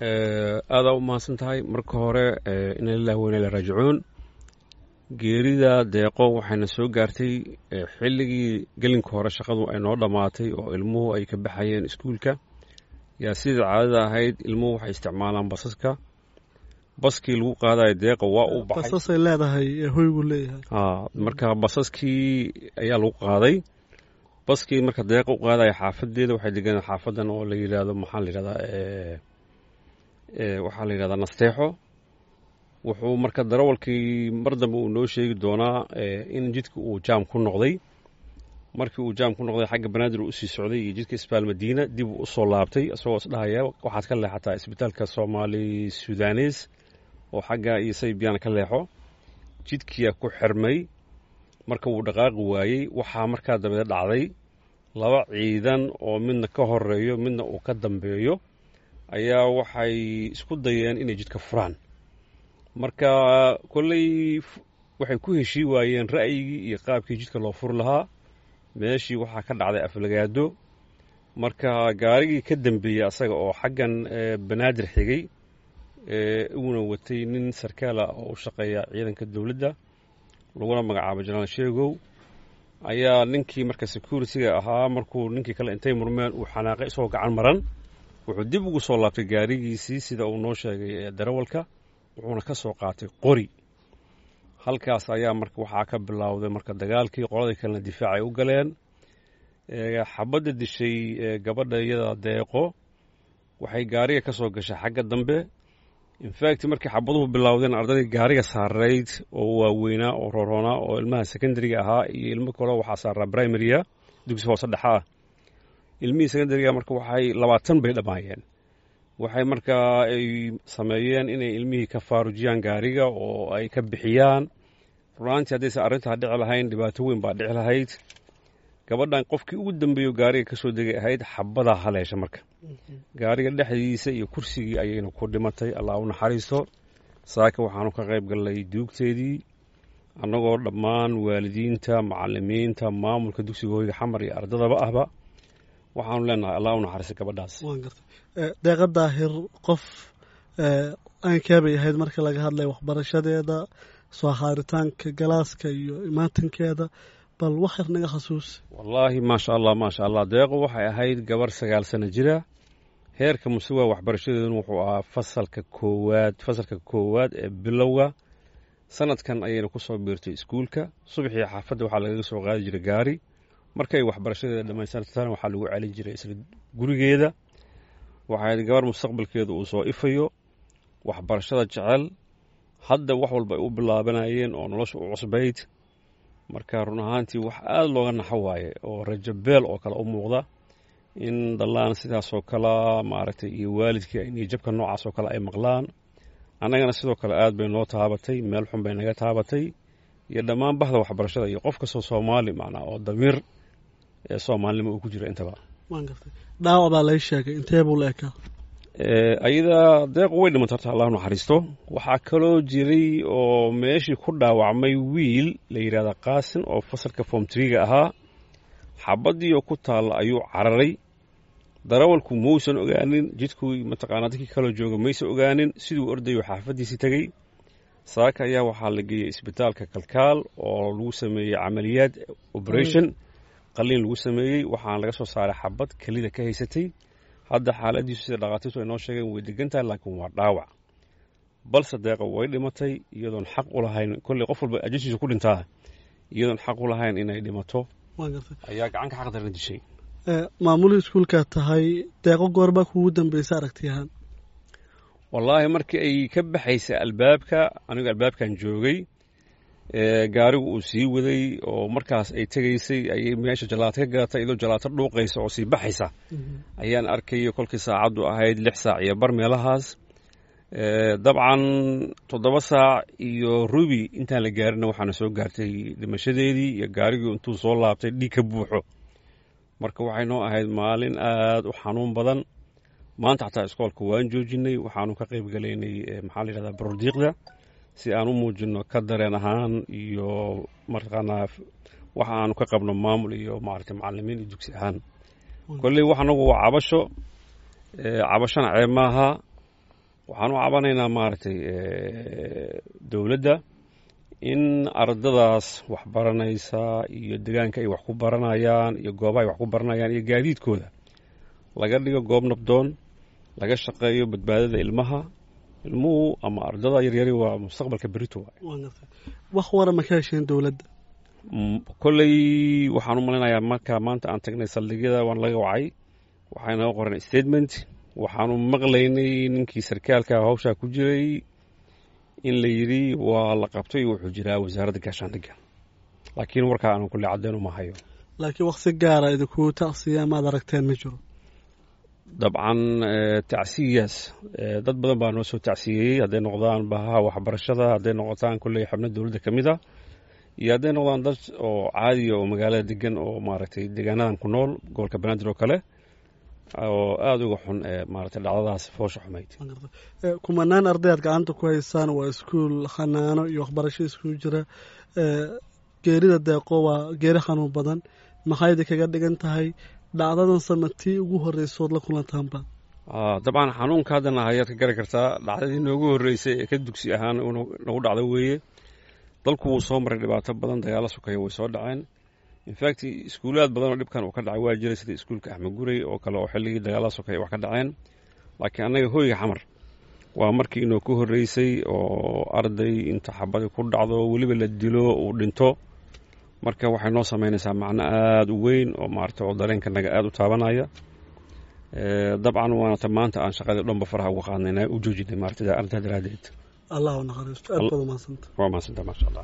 aadaa u mahadsan tahay marka hore ina lilah weyna la raajicuun geerida deeqo waxayna soo gaartay xilligii gelinka hore shaqadu ay noo dhammaatay oo ilmuhu ay ka baxayeen iskuulka yaa sidai caadada ahayd ilmuhu waxay isticmaalaan basaska baskii lagu qaadayo deeqa waa uu baxay basasay leedahay hoygu leeyahay a marka basaskii ayaa lagu qaaday baskii marka deeqa u qaadaya xaafadeeda waxay deganaa xaafadan oo la yidhaahdo maxaa la yidhahdaa waxaa la yidhahdaa nasteexo wuxuu marka darawalkii mar dambe uu noo sheegi doonaa in jidka uu jaam ku noqday markii uu jaam ku noqday xagga banaadir uu usii socday iyo jidka isbaal madiina dib uu usoo laabtay isagoo isdhahaya waxaad ka leexataa isbitaalka soomaali sudanes oo xagga iyo saybiyan ka leexo jidkiyaa ku xirmay marka wuu dhaqaaqi waayey waxaa markaa dambe dhacday laba ciidan oo midna ka horeeyo midna uu ka dambeeyo ayaa waxay isku dayeen inay jidka furaan marka kolley waxay ku heshii waayeen ra'yigii iyo qaabkii jidka loo furi lahaa meeshii waxaa ka dhacday aflagaado marka gaarigii ka dambeeyey asaga oo xaggan banaadir xigay uuna watay nin sarkaala oo u shaqeeya ciidanka dowladda laguna magacaabo janaal sheegow ayaa ninkii marka security-ga ahaa markuu ninkii kale intay murmeen uu xanaaqay isagoo gacan maran wuxuu dib ugu soo laabtay gaarigiisii sida uu noo sheegay darawalka wuxuuna ka soo qaatay qori halkaas ayaa marka waxaa ka bilowday marka dagaalkii qoladii kalena difaacay u galeen xabadda dishay gabadha iyada deeqo waxay gaariga ka soo gashay xagga dambe infact markii xabaduhu bilowdeen ardaydii gaariga saarayd oo waaweynaa oo roroonaa oo ilmaha secondariga ahaa iyo ilmo kale waxaa saaraa primaria dugsi hoose dhexa ah ilmihii secondariga marka waxay labaatan bay dhammaayeen waxay markaa ay sameeyeen inay ilmihii ka faarujiyaan gaariga oo ay ka bixiyaan runaantii haddaysan arrintaa dhici lahayn dhibaato weyn baa dhici lahayd gabadhan qofkii ugu dambeeyo gaariga ka soo degay ahayd xabadaa haleesha marka gaariga dhexdiisa iyo kursigii ayayna ku dhimatay allah u naxariisto saaka waxaanu ka qayb gallay duugteedii annagoo dhammaan waalidiinta macalimiinta maamulka dugsiga hoyga xamar iyo ardadaba ahba waxaanu leenahay allah u naxariista gabadhaas deeqa daahir qof aankeebay ahayd marka laga hadlaya waxbarashadeeda soo haaritaanka galaaska iyo imaatinkeeda bal wax yar naga khasuusi wallaahi maasha allah maasha allah deeqo waxay ahayd gabar sagaal sano jira heerka musuwa waxbarashadeeduna wuxuu ahaa fasalka koowaad fasalka koowaad ee bilowga sanadkan ayayna ku soo biirtay iskuulka subaxii xaafadda waxaa lagaga soo qaadi jiray gaari markay waxbarashadeeda dhammaystartana waxaa lagu celin jiray isla gurigeeda waxay ahayd gabar mustaqbalkeeda uu soo ifayo waxbarashada jecel hadda wax walba ay u bilaabanayeen oo nolosha u cusbayd marka run ahaantii wax aada looga naxo waaye oo rajabeel oo kale u muuqda in dallaan sidaasoo kale maaragtay iyo waalidkii niyajabka noocaas oo kale ay maqlaan annagana sidoo kale aad bay noo taabatay meel xun bay naga taabatay iyo dhammaan bahda waxbarashada iyo qof kastoo soomaali macnaa oo damiir ee soomaalinimo uu ku jira intaba dhaawac baa lay sheegay intee buu la ekaa ayada deequ way dhimanta horta allah naxariisto waxaa kaloo jiray oo meeshii ku dhaawacmay wiil la yidhahda qaasin oo fasalka form triga ahaa xabadii oo ku taalla ayuu cararay darawalku mausan ogaanin jidkuu mataqaanaa dadkii kaloo jooga maysan ogaanin siduu ordayo xaafaddiisii tegey saaka ayaa waxaa la geeyey isbitaalka kalkaal oo lagu sameeyey camaliyaad operation qaliin lagu sameeyey waxaana laga soo saaray xabad kelida ka haysatay hadda xaaladiisu sida dhakhaatiirtu ay noo sheegeen way degan tahay laakiin waa dhaawac balse deeqa way dhimatay iyadoon xaq u lahayn kolley qof walba ajashiisa ku dhintaa iyadoon xaq u lahayn inay dhimato ayaa gacanka xaqdarna dishay maamulihii iskuulkaa tahay deeqo goorbaa kuugu dambeysa aragtiyahaan wallaahi markii ay ka baxaysay albaabka anigu albaabkan joogay gaarigu uu sii waday oo markaas ay tegaysay ayay meesha jalaato ka gadatay iyadoo jalaato dhuuqaysa oo sii baxaysa ayaan arkayo kolkii saacaddu ahayd lix saac iyo bar meelahaas dabcan toddoba saac iyo rubi intaan la gaarina waxaana soo gaartay dhimashadeedii iyo gaarigii intuu soo laabtay dhiig ka buuxo marka waxay noo ahayd maalin aada u xanuun badan maanta xataa iskoolka waan joojinay waxaanu ka qayb galaynay maxaa la yidhahdaa barordiiqda si aan u muujino ka dareen ahaan iyo martaqaanaa waxa aanu ka qabno maamul iyo maaragtay macalimiin iyo dugsi ahaan kolley wax anagu waa cabasho cabashana ceeb maaha waxaan u cabanaynaa maaragtay dowladda in ardadaas wax baranaysa iyo degaanka ay wax ku baranayaan iyo goobaha ay wax ku baranayaan iyo gaadiidkooda laga dhigo goob nabdoon laga shaqeeyo badbaadada ilmaha ilmuhu ama ardada yaryari waa mustaqbalka berito waay wax wara ma ka hesheen dowladda kolley waxaan u malaynayaa marka maanta aan tagnay saldhigyada waan laga wacay waxay naga qoran statement waxaanu maqlaynay ninkii sarkaalka hawshaa ku jiray in la yidhi waa la qabtay wuxuu jiraa wasaaradda gaashaandhigga laakiin warkaa aanan kulle caddeyn uma hayo laakiin waqti gaara idinku tacsiya maad aragteen ma jiro dabcan tacsiyaas dad badan baa noo soo tacsiyeeyey hadday noqdaan bahaha waxbarashada hadday noqotaan kolley xubno dowladda ka mid a iyo hadday noqdaan dad oo caadiya oo magaalada degan oo maaragtay deegaanadan ku nool gobolka banaadir oo kale oo aada uga xun ee maaragtay dhacdadaas foosha xumayd kumanaan arday aad gacanta ku haysaan waa iskuul xanaano iyo waxbarasho iskugu jira geerida deeqo waa geeri xanuun badan maxaydi kaga dhigan tahay dhacdadan sanatii ugu horreysood la kulantaanba dabcan xanuunka haddana ayaad ka gari kartaa dhacdadii noogu horreysay ee ka dugsi ahaan nagu dhacdo weeye dalku wuu soo maray dhibaato badan dagaalo sukaya way soo dhaceen infact iskuulaad badan oo dhibkan uu ka dhacay waa jiray sida iskuulka axmed gurey oo kale oo xilligii dagaalada sukaya wax ka dhaceen laakiin annaga hoyga xamar waa markii inoo ku horreysay oo arday inta xabadi ku dhacdo weliba la dilo uu dhinto marka waxay noo samaynaysaa macno aada u weyn oo maarata oo dareenkanaga aada u taabanaya dabcan waanata maanta aan shaqadii dhanba faraha uga qaadnayna u joojinay maarata arrintaa daraaddeed allah u naxariisto aad baad umahadsanta waa mahadsanta maasha allah